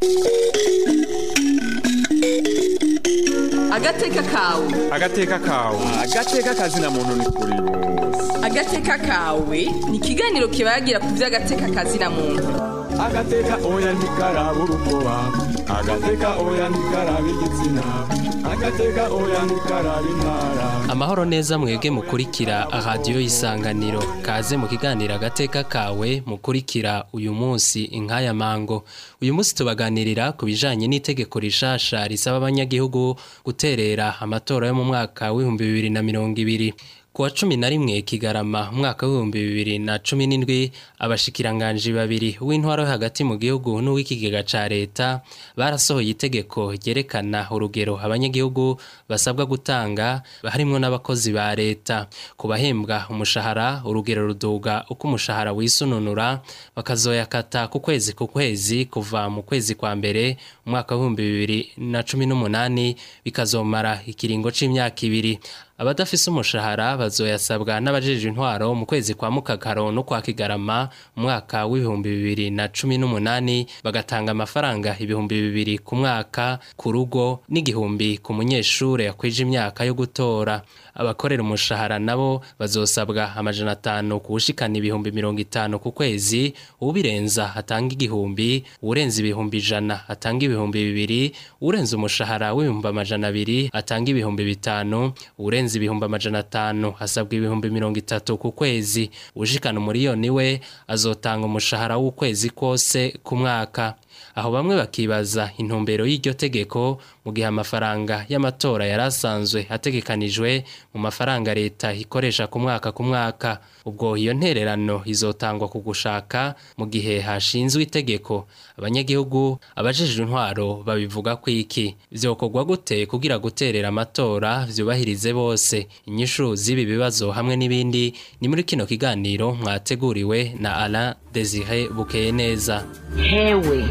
agateka kawe agateka kawe agateka kazina muntu ni kuri bose agateka kawe ni ikiganiro kibagira ku by'agateka kazina muntu agateka oya ntikaraba urukoba agateka oya ntikaraba igitsina agateka oya ntikaraba intara amahoro neza mwebwe mukurikira radiyo y'isanganiro kaze mu kiganiro agateka kawe mukurikira uyu munsi inkaya mango uyu munsi tubaganirira ku bijanye n'itegeko rishasha risaba abanyagihugu guterera amatora yo mu mwaka w'ibihumbi bibiri na mirongo ibiri kuwa cumi na rimwe kigarama umwaka w'ibihumbi bibiri na cumi n'indwi abashikiranganji babiri w'intwaro yo hagati mu gihugu n'uw'ikigega ca leta barasohoye itegeko ryerekana urugero abanyagihugu basabwa gutanga harimwo n'abakozi ba leta ku bahembwa umushahara urugero ruduga uko umushahara wisununura bakazoyakata ku kwezi ku kwezi kuva mu kwezi kwa mbere umwaka w'ibihumbi bibiri na cumi n'umunani bikazomara ikiringo c'imyaka ibiri abadafise umushahara bazoyasabwa n'abajejwe intwaro mu kwezi kwa mukakaro no kwa kigarama umwaka w'ibihumbi bibiri na cumi n'umunani bagatanga amafaranga ibihumbi bibiri ku mwaka ku rugo n'igihumbi ku munyeshure yakwije imyaka yo gutora abakorera umushahara nabo bazosabwa amajana atanu kuwushikana ibihumbi mirongo itanu ku kwezi ubirenza atanga igihumbi urenza ibihumbi ijana atanga ibihumbi bibiri urenza umushahara w'ibihumbi amajana abiri atanga ibihumbi bitanu urenza ibihumbi amajana atanu asabwa ibihumbi mirongo itatu ku kwezi ushikana umuriyoni we azotanga umushahara w'ukwezi kose ku mwaka aho bamwe bakibaza intumbero y'iryo tegeko mu gihe amafaranga y'amatora yari asanzwe ategekanijwe mu mafaranga leta ikoresha ku mwaka ku mwaka ubwo iyo ntererano izotangwa ku gushaka mu gihe hashinzwe itegeko abanyagihugu abajejwe intwaro babivuga ko iki vyokorwa gute kugira guterera amatora vyubahirize bose inyishu z'ibi bibazo hamwe n'ibindi ni muri kino kiganiro mwateguriwe na Alain Desire Bukeye neza hewe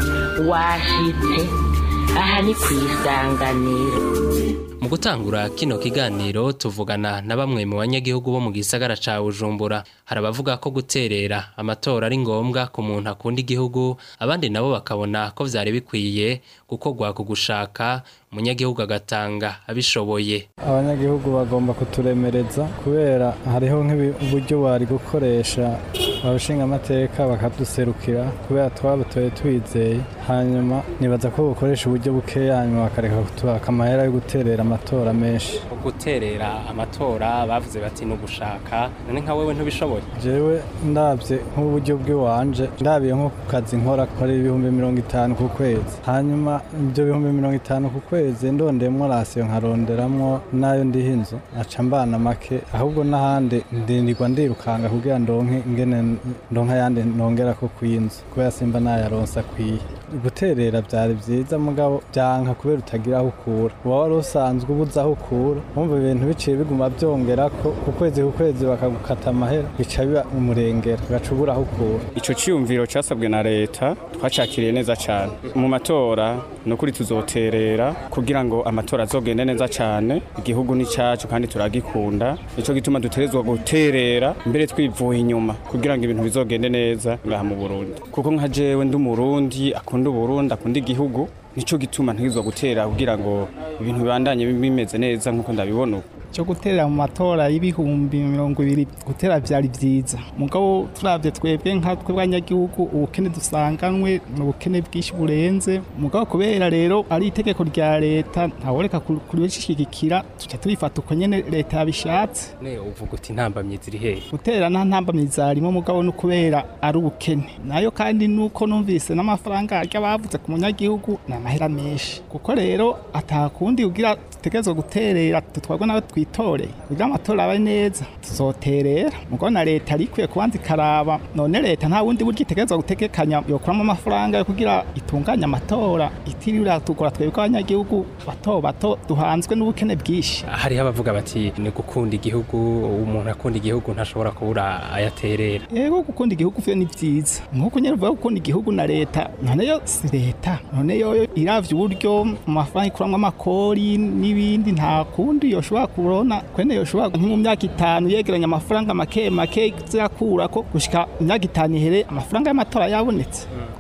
washitse aha ni ku isanganiro mu gutangura kino kiganiro tuvugana na bamwe mu banyagihugu bo mu gisagara ca Bujumbura hari abavuga ko guterera amatora ari ngombwa ku muntu akunda igihugu abandi nabo bakabona ko vyari bikwiye gukorwa ku gushaka umunyagihugu agatanga abishoboye abanyagihugu bagomba kuturemereza kubera hariho nk'uburyo bari gukoresha abashinga amateka bakaduserukira kubera twabatoye twizeye hanyuma nibaza ko bukoresha uburyo bukeya hanyuma bakareka kutubaka amahera yo guterera amatora menshi guterera amatora bavuze bati no gushaka none nka wewe ntubishoboye jewe ndabye nk'uburyo bw'iwanje ndabiye nko ku kazi nkora kora ibihumbi mirongo itanu ku kwezi hanyuma ibyo bihumbi mirongo itanu ku kwezi ndondemwo rasiyo nkaronderamwo n'ayo ndiha inzu aca mbana make ahubwo n'ahandi ndindirwa ndirukanga kugira ndonke ingene ndonka ayandi nongera ko kw'inzu kubera simba nayaronsa akwiye guterera byari byiza mugabo byanka kubera utagira aho ukura uba wari usanzwe ubuze aho ukura wumva ibintu biciye biguma byongera ko ku kwezi ku kwezi bakagukata amahera bica biba umurengera ugaca ubura aho ukura ico ciyumviro casabwe na leta twacakiriye neza cane mu matora ni ukuri tuzoterera kugira ngo amatora azogende neza cane igihugu ni cacu kandi turagikunda nico gituma duterezwa guterera mbere twivuye inyuma kugira ngo ibintu bizogende neza ngaha mu Burundi kuko nka jewe ndi umurundi akunda uburundi akunda igihugu nico gituma ntigizwa gutera kugira ngo ibintu bibandanye bimeze neza nkuko ndabibona ubu cyo guterera mu matora y'ibihumbi mirongo ibiri gutera byari byiza mugabo turabye twebwe nka tw'abanyagihugu ubukene dusanganwe ni ubukene bwinshi burenze mugabo kubera rero ari itegeko rya leta ntaworeka kurishigikira tuca tubifata uko nyene leta yabishatse ne uvuga uti ntambamye ziri hehe guterera nta ntambamye zarimo mugabo no kubera ari ubukene nayo kandi nuko numvise n'amafaranga arya bavuze ku munyagihugu ni amahera menshi kuko rero atakundi kugira dutegerezwa guterera tutwagwa nawe twitore kugira amatora abe neza tuzoterera mugo na leta arikwiye kubanza ikaraba none leta nta wundi buryo itegerezwa gutegekanya yokuramo amafaranga yo kugira itunganye amatora itirira tugora twebwe abanyagihugu bato bato duhanzwe n'ubukene bwinshi hariho abavuga bati ni gukunda igihugu umuntu akunda igihugu ntashobora kubura ayaterera yego gukunda igihugu vyo ni vyiza nk'uko nyene uvuga gukunda igihugu na leta none yo si leta none yoyo iravye uburyo mu mafaranga ikuramwo amakori n'ibindi nta kundi yoshobora kubona kwene yoshobora nko mu myaka itanu yegeranya amafaranga make make zirakura ko gushika imyaka itanu ihere amafaranga y'amatora yabonetse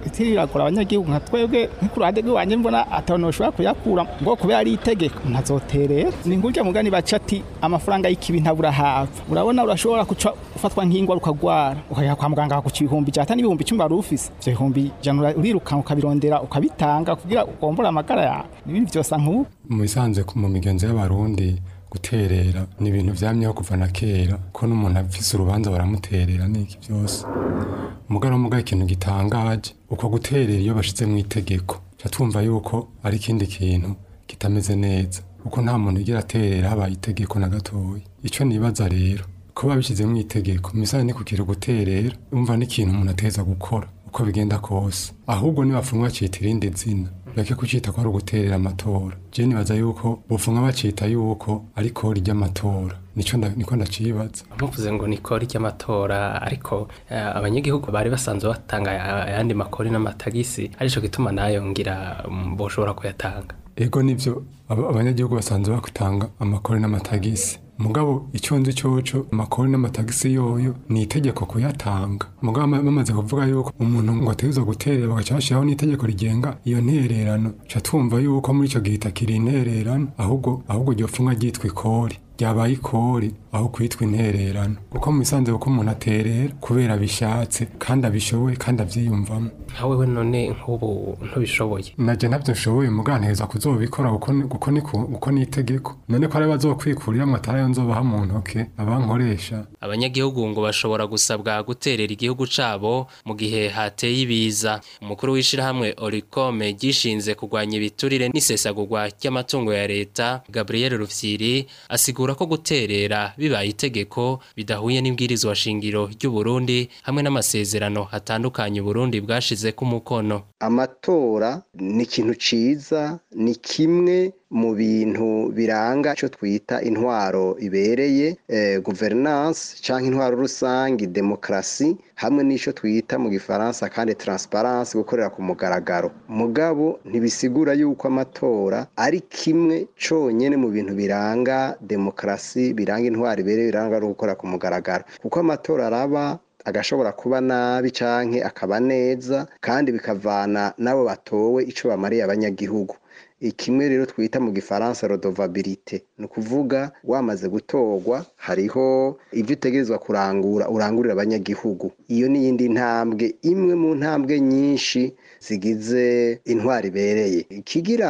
itiragura abanyagihugu nka twebwe nk'ikuruhande rw'iwanjye mbona atabona bashobora kuyakura ngo kubera ari itegeko ntazoterera ni ngurya mugani baca ati amafaranga y'ikibi ntabura hapfa urabona urashobora guca ufatwa nk'ingwa ukagwara ukajya kwa muganga bakaguca ibihumbi ijana n'ibihumbi icumi wari ufise ivyo bihumbi ijana urirukanka ukabirondera ukabitanga kugira ugombore amagara yawe n'ibindi vyose nk'ubu mu bisanzwe mu migenzo y'abarundi guterera ni ibintu vyamyeho kuva na kera ko n'umuntu afise urubanza baramuterera n'iki byose mugaro muga ikintu gitangaje uko guterera iyo bashize mu itegeko ca twumva yuko ari ikindi kintu kitameze neza kuko nta muntu igira aterera habaye itegeko na gatoya ico nibaza rero ko babishize mu itegeko misali ni kugira guterera umva n'ikintu umuntu ateza gukora uko bigenda kose ahubwo nibafunga bacita irindi zina bake kucita ko ari uguterera amatora je nibaza yuko bofunga bacita yuko ari kori ry'amatora nico nda- niko ndacibaza muvuze ngo ni kori ry'amatora ariko eh, abanyagihugu bari basanzwe batanga aya- ayandi makori n'amatagisi arico gituma nayo ngira mm, boshobora kuyatanga ego nivyo aba- abanyagihugu basanzwe batanga amakori n'amatagisi mugabo icyo nzi coco amakori n'amatagisi yoyo ni itegeko kuyatanga mugabo ama- bamaze kuvuga yuko umuntu ngo ategerezwa guterera bagaca bashiraho n'itegeko rigenga iyo ntererano ca twumva yuko muri ico gihe itakiri intererano ahubwo ahubwo ryofunga ryitwa ikori ryabaye ikori aho kwitwa intererano kuko mu bisanzwe kuko umuntu aterera kubera bishatse kandi abishoboye kandi avyiyumvamo nkawe we none nk'ubu ntubishoboye naje ntabyo nshoboye muganiriza kuzobikora kuko ni- kuko ni ku- kuko ni itegeko none ko ari bazokwikurira amatara yo nzobaha mu ntoke abankoresha abanyagihugu ngo bashobora gusabwa guterera igihugu cabo mu gihe hateye ibiza umukuru w'ishirahamwe orikome gishinze kurwanya ibiturire n'isesagurwa ry'amatungo ya leta gabriel rufyiri asigura ko guterera bibaye itegeko bidahuye n'ibwirizwa shingiro ry'uburundi hamwe n'amasezerano atandukanye uburundi bwashizeko umukono amatora ni ikintu ciza ni kimwe mu bintu biranga icyo twita intwaro ibereye eh, governance cyangwa intwaro rusange demokarasi hamwe n'icyo twita mu gifaransa kandi transparence gukorera ku mugaragaro mugabo ntibisigura yuko amatora ari kimwe cyonyine mu bintu biranga demokarasi biranga intwaro ibereye biranga no gukora ku mugaragaro kuko amatora araba agashobora kuba nabi canke akaba neza kandi bikavana n'abo batowe ico bamariye abanyagihugu ikimwe rero twita mu gifaransa rodovabilite ni ukuvuga wamaze gutorwa hariho ibyo utegerezwa kurangura urangurira abanyagihugu iyo ni iyindi ntambwe imwe mu ntambwe nyinshi zigize intwari ibereye ikigira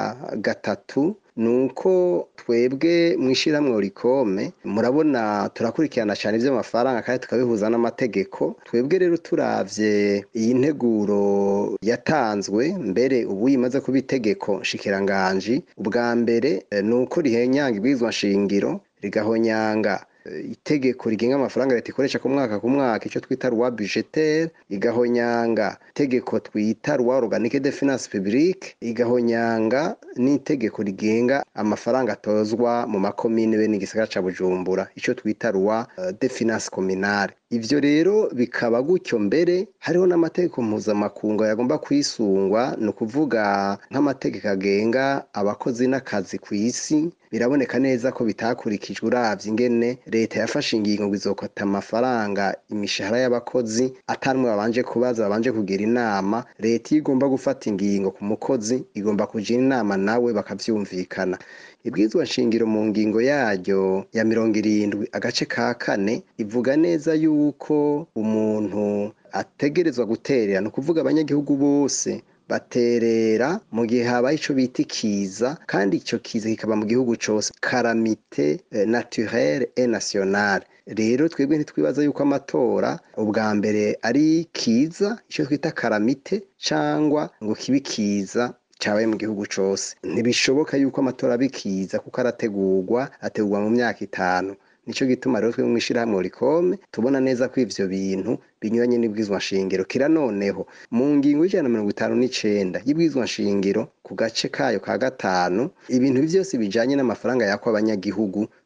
gatatu ni uko twebwe mu ishyirahamwe rikome murabona turakurikirana cyane iby'amafaranga kandi tukabihuza n'amategeko twebwe rero turavye iyi nteguro yatanzwe mbere ubu imaze kuba itegeko nshikiranganji ubwa mbere eh, ni uko rihenyanga ibwirizwa nshingiro rigahonyanga eh, itegeko rigenga amafaranga leta ikoresha ku mwaka ku mwaka icyo twita rwa budgetaire igahonyanga itegeko twita rwa organique de finance publique igahonyanga n'itegeko rigenga amafaranga atozwa mu makomine be n'igisagara ca Bujumbura icyo twita rwa uh, de finance communale ivyo rero bikaba gutyo mbere hariho n'amategeko mpuzamakungu yagomba kwisungwa ni ukuvuga nk'amategeko agenga abakozi n'akazi ku isi biraboneka neza ko bitakurikijwe uravye ingene leta yafashe ingingo ngo izokota amafaranga imishahara y'abakozi atanumwe babanje kubaza babanje kugira inama leta iyo igomba gufata ingingo ku mukozi igomba kugira inama nawe bakavyumvikana ibwirizwa nshingiro mu ngingo yaryo ya mirongo irindwi agace ka kane ivuga neza yuko umuntu ategerezwa guterera ni ukuvuga abanyagihugu bose baterera mu gihe habaye ico bita ikiza kandi ico kiza kikaba mu gihugu cose karamite eh, naturelle et nationale rero twebwe ntitwibaza yuko amatora ubwa mbere ari kiza ico twita karamite cangwa ngo kibe kiza cyabaye mu gihugu cose ntibishoboka yuko amatora abikiza kuko arategurwa ategurwa mu myaka itanu nico gituma rero twebwe mw'ishirahamwe rikome tubona neza ko ivyo bintu binyuranye n'ibwirizwa nshingiro kira noneho mu ngingo y'ijana na mirongo itanu n'icenda y'ibwirizwa nshingiro ku gace kayo ka gatanu ibintu vyose bijanye n'amafaranga yakwa abanyagihugu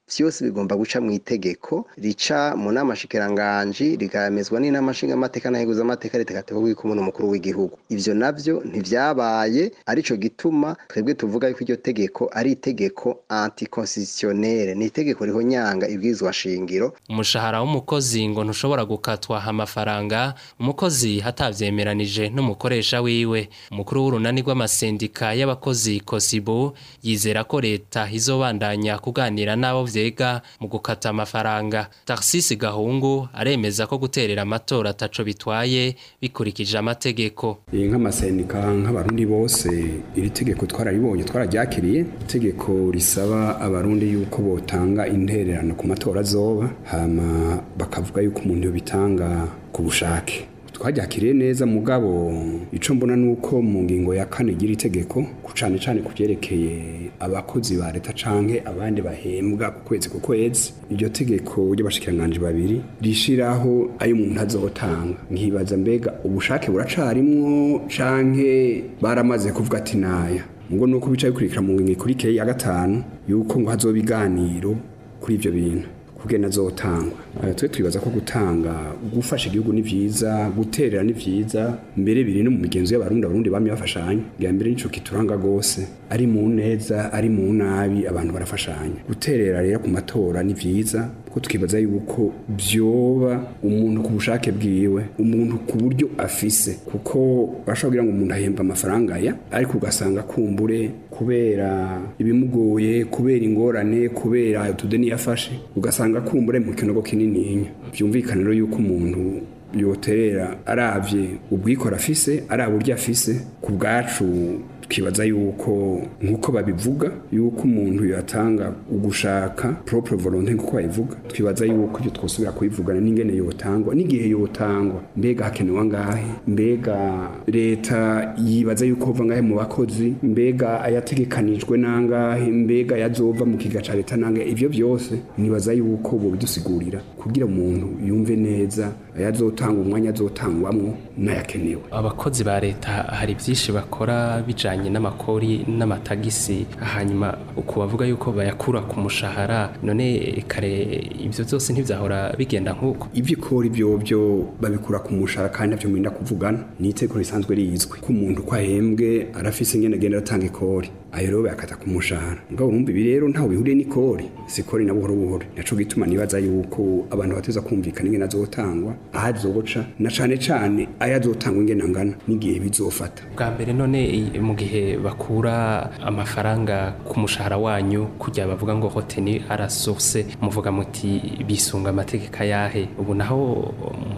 vyose bigomba guca mu itegeko rica mu nama shikiranganji rigamezwa n'inama nshingamateka n'aheguza amateka ritegategwa kumwe n'umukuru w'igihugu ivyo navyo ntivyabaye arico gituma twebwe tuvuga yuko iryo tegeko ari itegeko anticonstitutionnel ni itegeko rihonyanga ibwirizwa shingiro umushahara w'umukozi ngo ntushobora gukatwa amafaranga umukozi hatavyemeranije n'umukoresha wiwe umukuru w'urunani rw'amasendika y'abakozi kosibu yizera ko leta izobandanya kuganira n'abo vyega mu gukata amafaranga taxisi gahungu aremeza ko guterera amatora ataco bitwaye bikurikije amategeko iyi nk'amasendika nk'abarundi bose iri tegeko twararibonye twararyakiriye itegeko risaba abarundi yuko botanga intererano ku matora azoba hama bakavuga yuko umuntu bitanga ku bushake twaryakiriye neza mugabo ico mbona nuko mu ngingo ya kane igira itegeko ku cane cane ku vyerekeye abakozi ba leta canke abandi bahembwa ku kwezi ku kwezi iryo tegeko ry'abashikiranganje babiri rishiraho ayo umuntu azotanga nkibaza mbega ubushake buracarimwo canke baramaze kuvuga ati naya ngo nuko bicaye bikurikira mu ngingo ikurikeye ya gatanu yuko ngo hazoba ibiganiro kuri ivyo bintu kugena azotangwa twe twibaza ko gutanga gufasha igihugu ni vyiza guterera ni vyiza mbere biri no mu migenzo y'abarundi abarundi bamye bafashanya bwa mbere nico kituranga gose ari mu neza ari mu nabi abantu barafashanya guterera rero ku matora ni vyiza kuko twibaza yuko vyoba umuntu ku bushake bwiwe umuntu ku buryo afise kuko bashobora kugira ngo umuntu ahemba amafaranga ya ariko ugasanga kumbure kubera ibimugoye kubera ingorane kubera utudeni yafashe ugasanga kumbure mu kinogo kinininya byumvikana rero yuko umuntu yoterera aravye ubwikora afise araba uryo afise ku bwacu twibaza yuko nk'uko babivuga yuko umuntu yatanga ugushaka propre volonté nk'uko babivuga twibaza yuko ibyo twosubira kubivugana n'ingene yotangwa n'igihe yotangwa mbega hakenewe angahe mbega leta yibaza yuko hova ngahe mu bakozi mbega ayategekanijwe nangahe mbega yazova mu kiga ca leta nangahe ivyo byose nibaza yuko bo bidusigurira kugira umuntu yumve neza ayazotanga umwanya azotangwamwo n'ayakenewe abakozi ba leta hari byinshi bakora bijanye n'amakori n'amatagisi hanyuma ukubavuga yuko bayakura ku mushahara none kare ibyo byose ntibyahora bigenda nk'uko iby'ikori byo byo babikura ku mushahara kandi nabyo mwenda kuvugana ni itegeko risanzwe rizwi ko umuntu uko ahembwe arafise ingene agenda atanga ikori ayo rero bayakata ku mushahara mugabo urumva ibi rero ntaho bihuriye n'ikori si ikori na buhoro buhoro naco gituma nibaza yuko abantu bateza kumvikana ingene azotangwa aho azoca na cane cane ayo azotangwa ingene angana n'igihe bizofata bwa mbere none mu gihe bakura amafaranga ku mushahara wanyu kujya bavuga ngo hoteni arasource muvuga muti bisunga amategeko ayahe ubu naho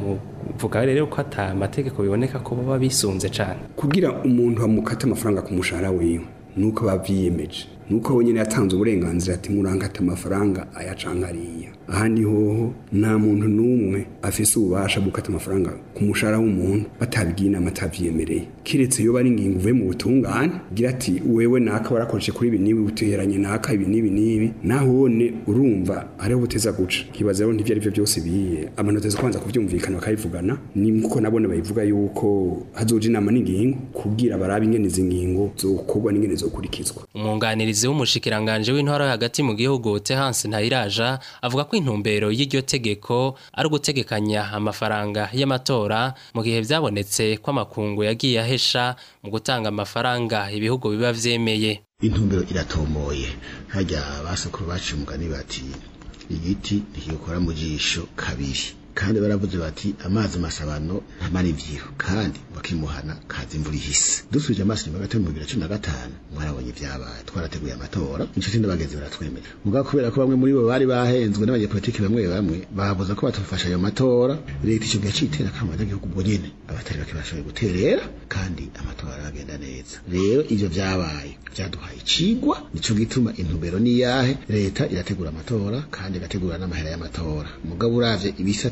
muvuga rero ko ata amategeko biboneka ko baba bisunze cane kugira umuntu amukata amafaranga ku mushahara wiwe nuko bavyiyemeje nuko wenyine yatanze uburenganzira ati murangata amafaranga ayacankariya ahandi hoho nta muntu n'umwe afise ububasha gukata amafaranga ku mushahara w'umuntu batabigiye inama atavyemereye kiretse iyo bari ingingo uvuye mu butungane gira ati wewe naka warakoreshe kuri ibi n'ibi uteranye naka ibi n'ibi n'ibi nahone urumva hariho buteza guca kibaza rero ntivyo arivyo byose biye abantu bateza kubanza kuvyumvikana bakabivugana ni nkuko nabone bayivuga yuko hazoja inama n'ingingo kugira barabe ingene izi ngingo zokorwa n'ingene zokurikizwa umwunganirizi w'umushikiranganje w'intwaro hagati mu gihugu Tehance Ntayiraja avuga ko intumbero y'iryo tegeko ari ugutegekanya amafaranga y'amatora mu gihe byabonetse ko amakungu yagiye ahesha mu gutanga amafaranga ibihugu biba vyemeye intumbero iratomoye hajya basokuru baciye umugani bati igiti ntikikora mu jisho kabiri kandi baravuze bati amazi masabano ntamara ivyiho kandi bakimuhana kaza imvura ihise dusubije amaso inyuma gato mu bibiri na cumi na gatanu mwarabonye ivyabaye twarateguye amatora inshuti n'abagenzi baratwemera mugabo kubera ko bamwe muri bo bari bahenzwe n'abanyepolitiki bamwe bamwe babuza ko batufasha ayo matora leta ico gihe citera kama abanyagihugu ubwo nyene abatari bake bashoboye guterera kandi amatora aragenda neza rero ivyo vyabaye vyaduhaye icigwa nico gituma intumbero niyahe leta irategura amatora kandi igategura n'amahera y'amatora mugabo uravye ibisata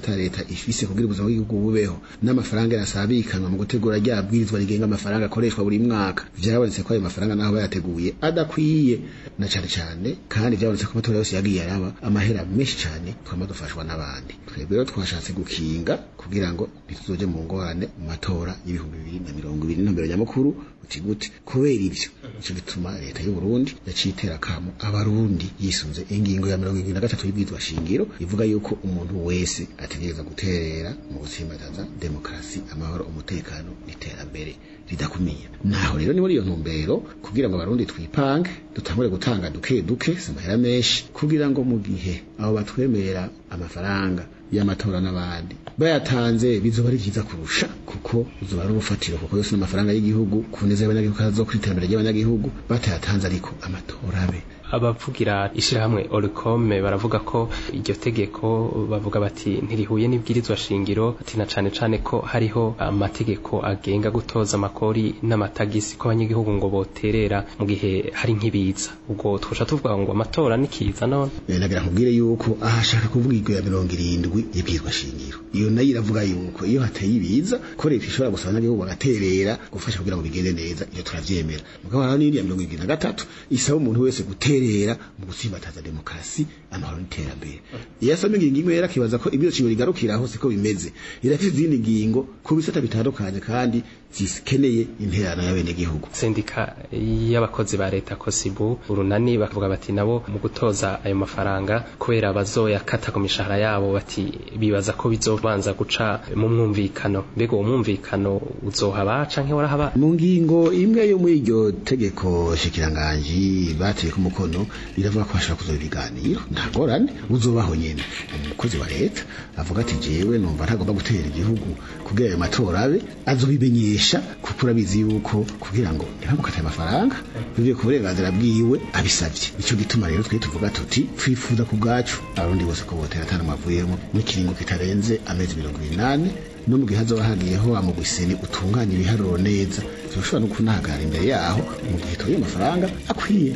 ata leta ifise kugira ubuzima bw'igihugu bubeho n'amafaranga yarasabikanwa mu gutegura rya bwirizwa rigenga amafaranga akoreshwa buri mwaka vyarabonetse ko ayo mafaranga naho bayateguye adakwiye na cane cane kandi vyabonetse ko amatora yose yagiye araba amahera menshi cane twama dufashwa n'abandi twebwe rero twashatse gukinga kugira ngo ntituzoje mu ngorane mu matora y'ibihumbi bibiri na mirongo ibiri n'intumbero nyamukuru uti gute kubera ivyo ico gituma leta y'u Burundi yaciye itera kamo abarundi yisunze ingingo ya mirongo irindwi na gatatu y'ibwirizwa shingiro ivuga yuko umuntu wese ategereza guterera mu gutsimbataza demokarasi amahoro umutekano n'iterambere ridakumiye naho rero ni muri iyo ntumbero kugira ngo abarundi twipange dutangure gutanga duke duke si amahera menshi kugira ngo mu gihe abo batwemerera amafaranga y'amatora n'abandi bayatanze bizoba ari byiza kurusha kuko uzoba ari ubufatiro kuko yose n'amafaranga y'igihugu ku neza y'abanyagihugu kazo ku iterambere ry'abanyagihugu batayatanze ariko amatora abe abavugira ishirahamwe Oricome baravuga ko iryo tegeko bavuga bati ntirihuye n'ibwirizwa shingiro ati na cane cane ko hariho amategeko agenga gutoza amakori n'amatagisi ko abanyagihugu ngo boterera mu gihe hari nk'ibiza ubwo twosha tuvuga ngo amatora nikiza none nagira nkubwire yuko ahashaka kuvuga iryo ya mirongo irindwi y'ibwirizwa shingiro iyo nayo iravuga yuko iyo hateye ibiza ko leta ishobora gusaba abanyagihugu bagaterera gufasha kugira ngo bigende neza iyo turavyemera mugabo hariho n'iriya mirongo irindwi na gatatu isaba umuntu wese gutera guterera mu gutsimbataza demokarasi amahoro n'iterambere iyo asoma ingingo imwe yarakibaza ko ibyo kintu rigarukiraho siko bimeze irafite izindi ngingo ku bisata bitandukanye kandi zikeneye interano y'abenegihugu sendika y'abakozi ba leta kosibu urunani bakavuga bati nabo mu gutoza ayo mafaranga kubera bazoyakata ku mishahara yabo bati bibaza ko bizobanza guca mu mwumvikano mbega uwo mwumvikano uzohaba canke warahaba mu ngingo imwe yo muri iryo tegeko shikiranganji bateye ku mukono riravuga ko hashobora kuzoba ibiganiro ntagorane uzobaho nyene umukozi wa leta avuga ati jewe numva ntagomba gutera igihugu kugira ayo matora abe azobimenyesha kuko urabizi yuko kugira ngo ntibamukate amafaranga bivuye ku burenganzira bwiwe abisavye nico gituma rero twe tuvuga tuti twifuza ku bwacu abarundi bose ko botera atari amavuyemo n'ikiringo kitarenze amezi mirongo inani no mu gihe hazoba hagiyeho amugwiseni utunganya ibiharuro neza turashobora no kunahagarara imbere yaho mu gihe tuye amafaranga akwiye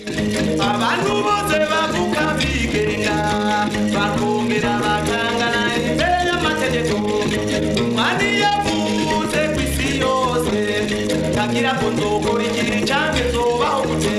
abantu bose bavuga bigenga bakongera bakangana imbere y'amategeko umwami yavuze ku isi yose ntagira ngo nzokora ikintu canke nzobaho gute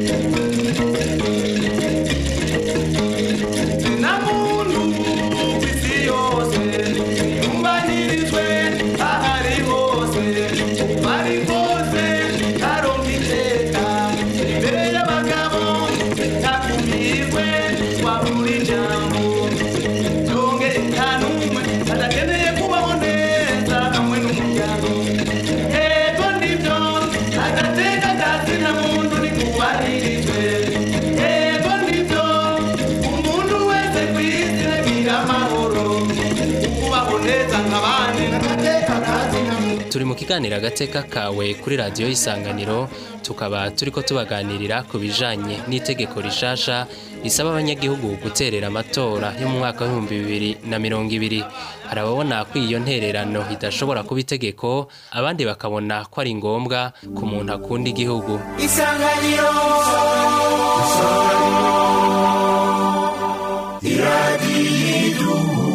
na muntu ku isi yose yumvanirizwe ahari hose bari hose aronka iteka imbere y'abagabo ntakumirwe wabura ijambo yonge nta n'umwe adakeneye kubaho neza hamwe n'umuryango yego nibyo agateka kazina muntu nikubahirijwe yego nibyo umuntu wese ku isi agira amahoro kubaho neza nk'abandi n'agateka kazina muntu turi mu kiganiro agateka kawe kuri radiyo y'isanganiro tukaba turiko tubaganirira ku bijanye n'itegeko rishasha risaba abanyagihugu guterera amatora yo mu mwaka w'ibihumbi bibiri na mirongo ibiri hari ababona ko iyo ntererano idashobora kuba itegeko abandi bakabona ko ari ngombwa ku muntu akunda igihugu isanganiro iradiyo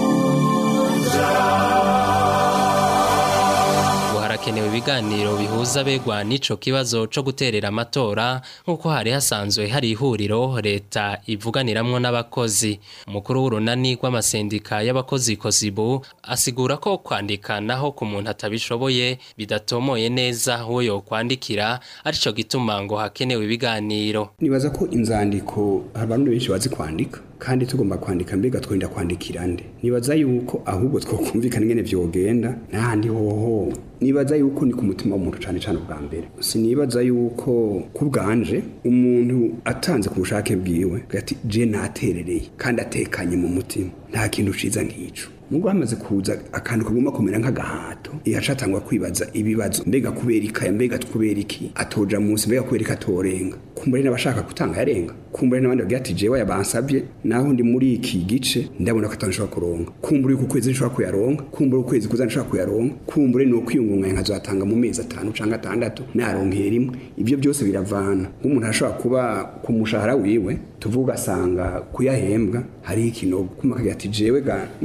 ubu harakenewe ibiganiro bihuza abegwa n'ico kibazo co guterera amatora nk'uko hari hasanzwe hari ihuriro leta ivuganiramwo n'abakozi umukuru w'urunani rw'amasendika y'abakozi kosibu asigura ko kwandika naho ku muntu atabishoboye bidatomoye neza uwo yokwandikira arico gituma ngo hakenewe ibiganiro nibaza ko inzandiko abantu benshi bazi kwandika kandi tugomba kwandika mbega twenda kwandikira nde nibaza yuko ahubwo twokumvikana ingene vyogenda n'ahandi hoho nibaza yuko ni ku mutima w'umuntu cane cane ubwa mbere sinibaza yuko ku bwanje umuntu atanze ku bushake bwiwe ati je naterereye kandi atekanye mu mutima nta kintu ciza nk'ico Mungu hamaze kuza akantu kagomba kumera nk'agahato yacatangwa kwibaza ibibazo mbega kubera ikaya mbega kubera iki atoja munsi mbega kubera iki atorenga kumbure n'abashaka gutanga yarenga kumbure n'abandi bagira ati jewe yabansabye naho ndi muri iki gice ndabona ko atanshobora kuronka kumbure ku kwezi nshobora kuyaronka kumbure ukwezi kuza nshobora kuyaronka kumbure no kwiyungunganya nkazatanga mu mezi atanu canke atandatu naronkeye rimwe ivyo byose biravana nk'umuntu ashobora kuba ku mushahara wiwe tuvuga asanga kuyahembwa hari ikinogo kuma kagira ati jewe ga narime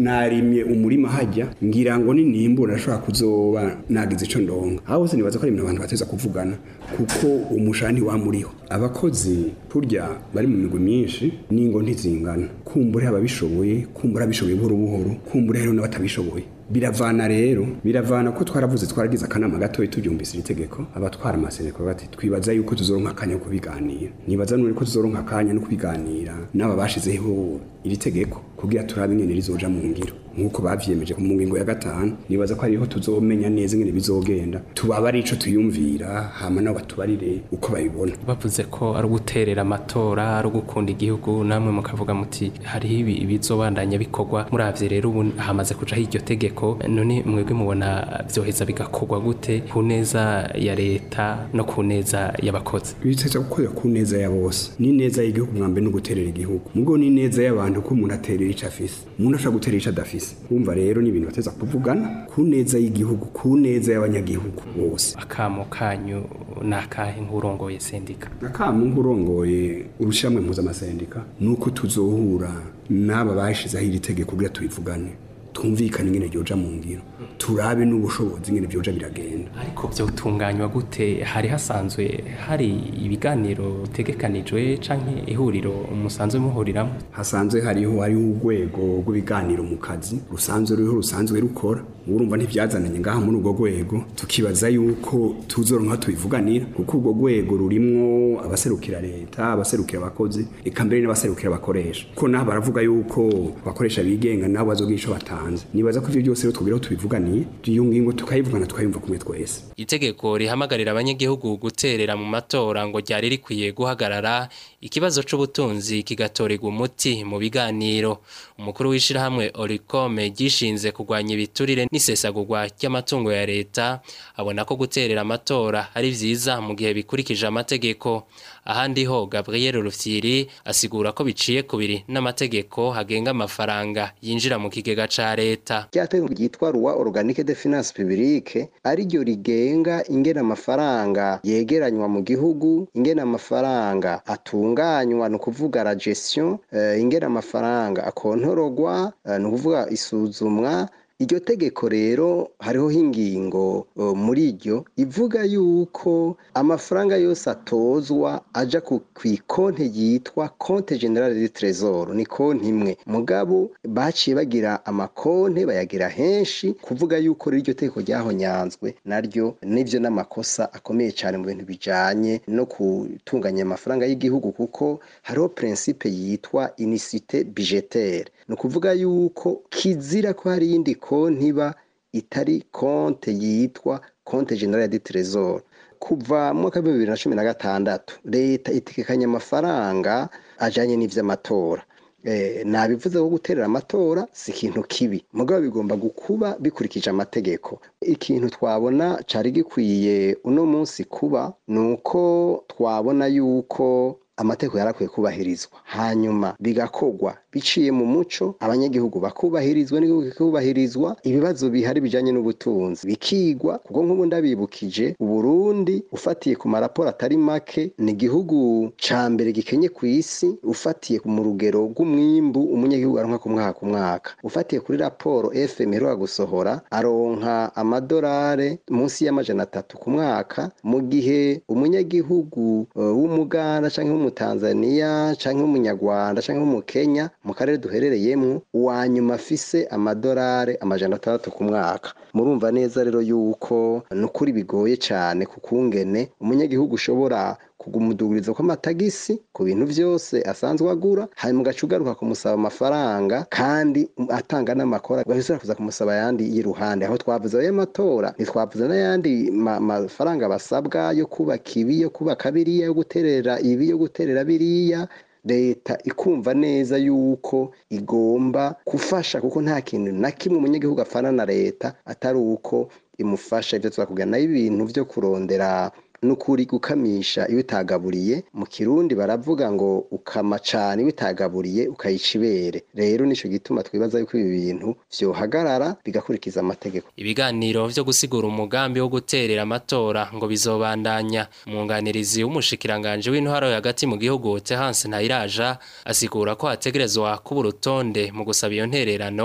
narimye umurima hajya ngira ngo ninimbura ashobora kuzoba nagize ico ndonga aho bose nibaza ko ari ibintu abantu bateza kuvugana kuko umushani wamuriho abakozi kurya bari mu migwi myinshi ningo ntizingana kumbure ababishoboye kumbure abishoboye buhoro buhoro kumbure hariho n'abatabishoboye biravana rero biravana ko twaravuze twaragize akanama gatoya tubyumvise iri tegeko abatwara amasereko bati twibaza yuko tuzoronka akanya ko kubiganira nibaza nuri ko tuzoronka akanya no kubiganira n'aba bashizeho iri tegeko kugira turabe ingene rizoja mu ngiro nk'uko bavyemeje mu ngingo ya gatanu nibaza ko hariho tuzomenya neza ingene bizogenda tubaba ari ico tuyumvira hama nabo batubarire uko babibona bavuze ko ari uguterera amatora ari ugukunda igihugu namwe mukavuga muti hariho ibi ibizobandanya bikorwa muravye rero ubu hamaze kujaho iryo tegeko none mwebwe mubona vyoheza bigakorwa gute ku neza ya leta no ku neza y'abakozi biteza gukorera ku neza ya bose ni neza y'igihugu mwambe no guterera igihugu mugo ni neza y'abantu ko umuntu aterera ico afise umuntu ashobora guterera ico adafise wumva rero ni ibintu bateza kuvugana ku neza y'igihugu ku neza y'abanyagihugu bose akamo kanyu ni akahe nk'urongoye sendika akamu nk'urongoye urushamwe mpuzamasendika ni uko tuzohura n'aba bashizeho iri tegeko kugira tubivugane twumvikane ingene ryoja mu ngiro turabe n'ubushobozi ingene vyoja biragenda ariko vyotunganywa gute hari hasanzwe hari ibiganiro bitegekanijwe canke ihuriro musanzwe muhuriramo hasanzwe hariho hariho urwego rw'ibiganiro mu kazi rusanzwe ruriho rusanzwe rukora urumva ntivyazananye ngaha muri urwo rwego tukibaza yuko tuzoronka tubivuganira kuko urwo rwego rurimwo abaserukira leta abaserukira abakozi eka mbere n'abaserukira abakoresha ko naho baravuga yuko abakoresha bigenga nabo bazogira ico batanze nibaza ko ivyo byose rero twubiraho tubivuganiye iyo ngingo tukayivugana tukayumva kumwe twese itegeko rihamagarira abanyagihugu guterera mu matora ngo ryari rikwiye guhagarara ikibazo c'ubutunzi kigatorerwa umuti mu biganiro umukuru w'ishirahamwe orikome gishinze kurwanya ibiturire n'isesagurwa ry'amatungo ya leta abona ko guterera amatora ari vyiza mu gihe bikurikije amategeko ahandi ho Gabriel Rufyiri asigura ko biciye kubiri n'amategeko hagenga amafaranga yinjira mu kigega ca leta ryategeko ryitwa rwa organique de finance publique ari ryo rigenga ingena amafaranga yegeranywa mu gihugu ingena amafaranga atunganywa ni ukuvuga la gestion uh, ingena amafaranga akontorogwa uh, ni ukuvuga isuzumwa iryo tegeko rero hariho ingingo uh, muri ryo ivuga yuko amafaranga yose atozwa aja ku konti yitwa konte generale de trésor ni konti imwe mugabo baciye bagira amakonte bayagira henshi kuvuga yuko rero iryo tegeko ryahonyanzwe naryo nivyo n'amakosa akomeye cyane mu bintu bijanye no gutunganya amafaranga y'igihugu kuko hariho principe yitwa unicité budgétaire ni ukuvuga yuko kizira ko hari iyindi konti iba itari konte yitwa konte generale de trésor kuva mu mwaka w'ibihumbi bibiri na cumi na gatandatu leta itekekanya amafaranga ajanye n'ivy'amatora nabivuze ko guterera amatora si ikintu kibi mugabo bigomba gukuba bikurikije amategeko ikintu twabona cari gikwiye uno munsi kuba ni uko twabona yuko amategeko yarakwiye kubahirizwa hanyuma bigakorwa biciye mu muco abanyagihugu bakubahirizwa n'igihugu kikubahirizwa ibibazo bihari bijanye n'ubutunzi bikigwa kuko nk'ubu ndabibukije uburundi ufatiye ku maraporo atari make ni igihugu ca mbere gikenye ku isi ufatiye mu rugero rw'umwimbu umunyagihugu aronka ku mwaka ku mwaka ufatiye kuri raporo fm iheruka gusohora aronka amadolare munsi y'amajana atatu ku mwaka mu gihe umunyagihugu uh, w'umuganda canke w'umutanzaniya canke w'umunyarwanda canke w'umukenya mu karere duherereyemo uwa nyuma afise amadolari amajana atandatu ku mwaka murumva neza rero yuko ni ukuri bigoye cyane ku kungene umunyagihugu ushobora kugumuduguriza kw'amatagisi ku bintu byose asanzwe agura hanyuma ugaca ugaruka kumusaba amafaranga kandi atanga n'amakora ugahita kuza kumusaba ayandi y'iruhande aho twavuze ayo matora ntitwavuze n'ayandi mafaranga basabwa yo kubaka ibi yo kubaka biriya yo guterera ibi yo guterera biriya leta ikumva neza yuko igomba gufasha kuko nta kintu na kimwe umunyagihugu apfana na leta atari uko imufasha ibyo twakugana ibintu byo kurondera nukuri gukamisha iyo utagaburiye mu kirundi baravuga ngo ukama cane iyo utagaburiye ukayica ibere rero nico gituma twibaza yuko ibi bintu vyohagarara bigakurikiza amategeko ibiganiro vyo gusigura umugambi wo guterera amatora ngo bizobandanya umwunganirizi w'umushikiranganje w'intwaro hagati mu gihugu Terence Ntayiraja asigura ko hategerezwa kuba urutonde mu gusaba iyo ntererano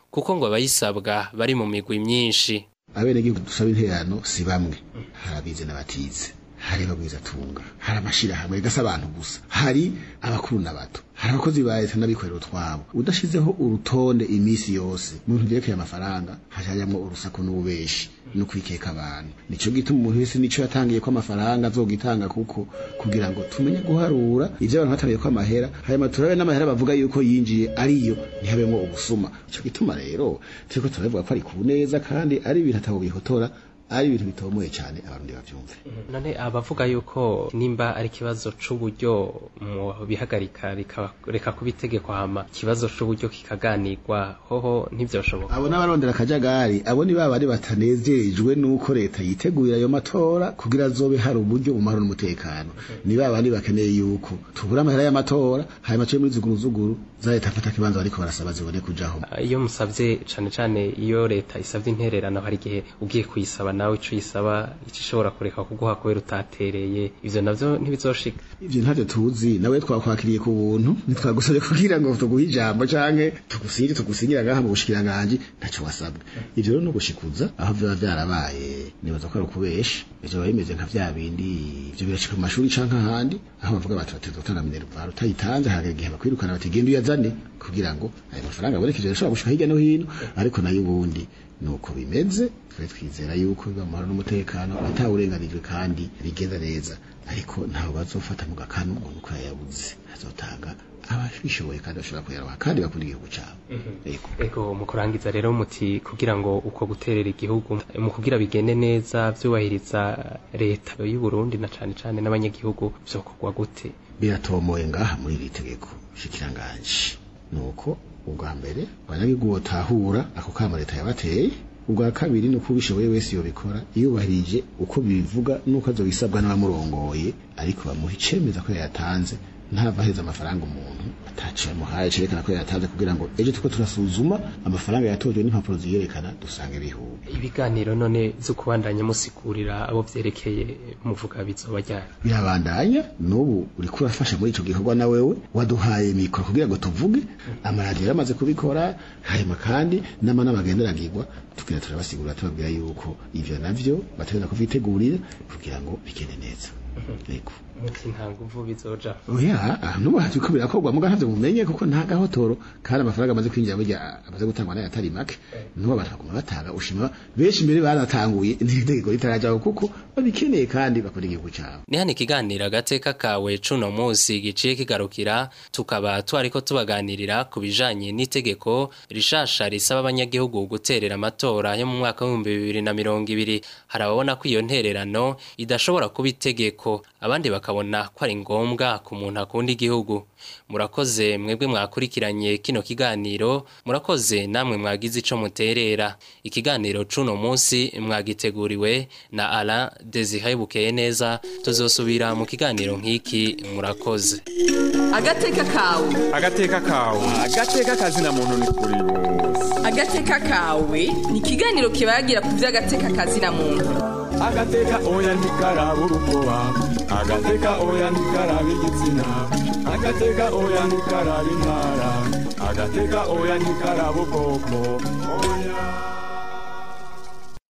kuko ngo abayisabwa bari mu migwi myinshi abenegihugu dusaba intererano si bamwe hari abize n'abatize hari abagwizatunga hari amashirahamwe gasa abantu gusa hari abakuru n'abato hari abakozi ba leta n'abikorera utwabo udashizeho urutonde iminsi yose mu bintu vyerekeye amafaranga hajamwo urusaku n'ububeshi no kwikeka abantu nico gituma umuntu wese nico yatangiye ko amafaranga azogitanga kuko kugira ngo tumenye guharura ivyo abantu batangiye ko amahera hanyuma turabe n'amahera bavuga yuko yinjiye ariyo ntihabemwo ubusuma ico gituma rero turiko turabivuga ko ari ku neza kandi ari ibintu atabo bihotora ari ibintu bitomoye cyane abarundi bavyumve none abavuga yuko nimba ari ikibazo c'uburyo mu bihagarika rika- reka kuba itegeko hama ikibazo c'uburyo kikaganirwa hoho ntivyoshoboka abo n'abarondera akajagari abo ni babari batanezerejwe n'uko leta yitegurira ayo matora kugira azobe hari uburyo mu mahoro n'umutekano ni babandi bakeneye yuko tubura amahera y'amatora hanyuma tube muri zuguruzuguru za leta mfata kibanza bariko barasaba zibone kujaho iyo musavye cane cane iyo leta isavye intererano hari igihe ugiye kuyisaba nawe ico yisaba ico ishobora kureka kuguha kubera utatereye ivyo navyo ntibizoshika ivyo ntavyo tuzi nawe twakwakiriye ku buntu ntitwagusabye kugira ngo tuguhe ijambo canke tugusinye tugusinyira ngaha mu bushikiranganji ntaco wasabwe ivyo rero no gushikuza aho biba vyarabaye nibaza ko ari ukubesha ivyo biba bimeze nka vya bindi ivyo birashika mu mashuri canke ahandi aho bavuga bati bateza gutanga minerval utayitanze hagera igihe bakwirukana bati genda uyazane kugira ngo ayo mafaranga aboneke ivyo birashobora gushika hirya no hino ariko nayo ubundi nuko bimeze twe twizera yuko biba mu mahoro n'umutekano atawurenganijwe kandi bigenda neza ariko ntawe bazofata mu gakanu umuntu uko yayabuze azotanga ababishoboye kandi bashobora kuyaroha kandi bakunda igihugu cabo ego mu kurangiza rero muti kugira ngo uko guterera igihugu mu kugira bigende neza vyubahiriza leta y'u Burundi na cane cane n'abanyagihugu vyokorwa gute biratomoye ngaha muri iri tegeko shikiranganji nuko ubwa mbere abanyagihugu botahura ako kama leta yabateye ubwa kabiri ni uko ubishoboye wese yobikora yubahirije uko bivuga nuko azobisabwa n'abamurongoye ariko bamuha icemeza ko yayatanze ntava aheza amafaranga umuntu ataciye amuhaye cerekana ko yayatanze kugira ngo ejo tuko turasuzuma amafaranga yatojwe n'impapuro ziyerekana dusange bihuye ibiganiro none vyo kubandanya musigurira abo vyerekeye muvuga bizoba ryari birabandanya n'ubu uriko urafasha muri ico gikorwa na wewe waduhaye mikoro kugira ngo tuvuge amaradiyo yaramaze kubikora hanyuma kandi n'amanama agenderagirwa tugira turabasigurira tubabwira yuko ivyo navyo bategereza kuvyitegurira kugira ngo bigende neza yego muti nta nguvu bizoja oya nubu haje ko birakorwa muga ntavyo mumenye kuko nta gahotoro kandi amafaranga amaze kwinjira burya amaze gutangwa nayo atari make nubu abantu baguma batanga ushima benshi mbere baratanguye n'itegeko ritarajaho kuko babikeneye kandi bakora igihugu cabo ni hano ikiganiro agateka kawe cuno musi giciye kigarukira tukaba twariko tubaganirira ku bijanye n'itegeko rishasha risaba abanyagihugu guterera amatora yo mu mwaka w'ibihumbi bibiri na mirongo ibiri hari ababona ko iyo ntererano idashobora kuba itegeko abandi bakabona ko ari ngombwa ku muntu akunda igihugu murakoze mwebwe mwakurikiranye kino kiganiro murakoze namwe mwagize ico muterera ikiganiro cuno musi mwagiteguriwe na Alain Desire Bukeye neza tuzosubira mu kiganiro nk'iki murakoze agateka kawe agateka kawe agateka kazina muntu ni kuri bose agateka kawe ni ikiganiro kibagira ku by'agateka kazina muntu agateka oya ntikaraba urukoba agateka oya ntikaraba igitsina agateka oya ntikaraba intara agateka oya ntikaraba ubwoko oya